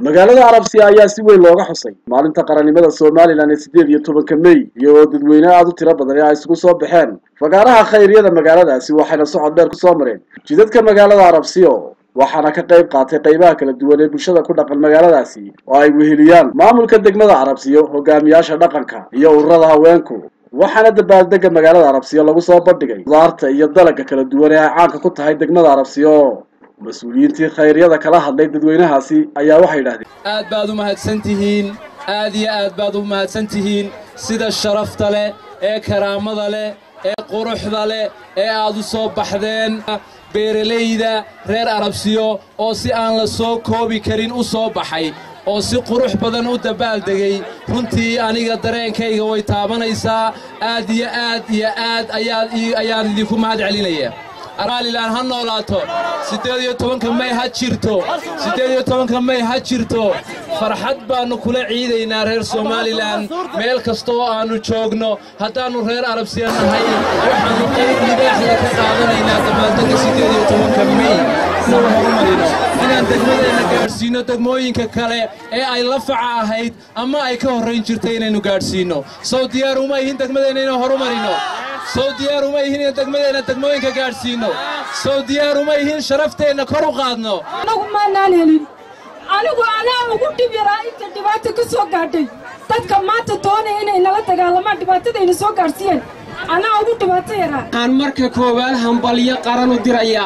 magaalada arabsiya ayaa si weyn looga xusay maalinta qarannimada somalilan ee siddeed iyo tobanka mey iyagoo dadweyne aada u tiro badan ee ay isugu soo baxeen fagaaraha khayryada magaaladaasi waxayna socod dheer kusoo mareen jidadka magaalada arabsiyo waxaana ka qayb qaatay qaybaha kala duwan ee bulshada ku dhaqan magaaladaasi oo ay weheliyaan maamulka degmada arabsiyo hogaamiyaasha dhaqanka iyo ururada haweenku waxaana dabaaldega magaalada arabsiyo lagu soo bandhigay qudaarta iyo dalagga kala duwan ee ay caanka ku tahay degmada arabsiyo mas-uuliyiintii khayryada kala hadlay dadweynahaasi ayaa waxay yidhahdeen aad baad u mahadsan tihiin aad iyo aad baad u mahadsan tihiin sida sharafta leh ee karaamada leh ee quruxda leh ee aad u soo baxdeen beeralayda reer arabsiyo oo si aan la soo koobi karin u soo baxay oo si qurux badan u dabaaldegay runtii aniga dareenkayga way taabanaysaa aad iyo aad iyo aad ayaan idinku mahad celinaya somalilan ha noolaato siddeed iyo tobanka may ha jirto siddeed iyo tobanka may ha jirto farxad baannu kula ciidaynaa reer somalilan meel kasta oo aannu joogno haddaannu reer arabsiya nahay waxaannu qayb libaaxda ka qaadanaynaa dabaaldegga siddeed iyo tobanka may inaan horumarino inaan degmadeenna gaadhsiinno degmooyinka kale ee ay la faca ahayd ama ay ka horrayn jirtay inaynu gaadhsiinno sow diyaar uma ihin degmadeenna inaan horumarino sow diyaar uma ihin in degmadeenna degmooyinka gaadhsiinno sow diyaar uma ihin sharafteenna kor u qaadno anagu maanaan helin anigu anaa ugu dhib yaraa inta dhibaata ka soo gaadhay dadka maanta doonaya inay nala dagaalamaan dhibaatadayna soo gaadhsiiyeen anaa ugu dhibaato yaraa waxaan marka koowaad hambalyo qaran u dirayaa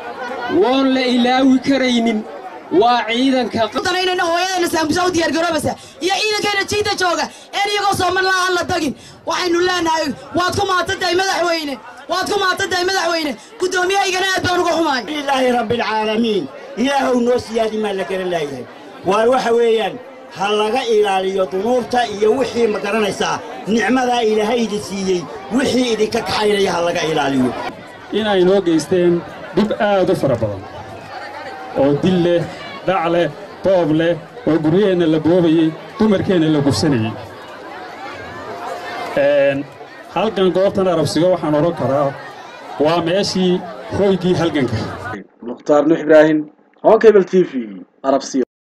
woon la ilaawi karaynin waa ciidanka danayna hooyadayna saambusa u diyaargaroobaysa iyo ciidankayna jiida jooga een iyagoo soomalilaa aan la dagin waxaynu leenahay waad ku mahadsantahay madaxweyne waad ku mahadsantahay madaxweyne guddoomiyahaygana aad baan uga xumaay ilaahi rabbialcaalamiin ilaahow noo siyaadi maa la garan laayahay waar waxa weeyaan ha laga ilaaliyo dunuubta iyo wixii ma garanaysaa nicmadaa ilaahay idin siiyey wixii idinka kaxaynaya ha laga ilaaliyo inay noo geysteen dhib aad u fara badan oo dil leh dhac leh boob leh oo guryaheenna la boobayey dumarkeenna la gursanayey halgan goobtan arabsigo waxaan odhan karaa waa meeshii hooygii halganka mukhtaar nuux ibraahim honkebel t v arabsiyo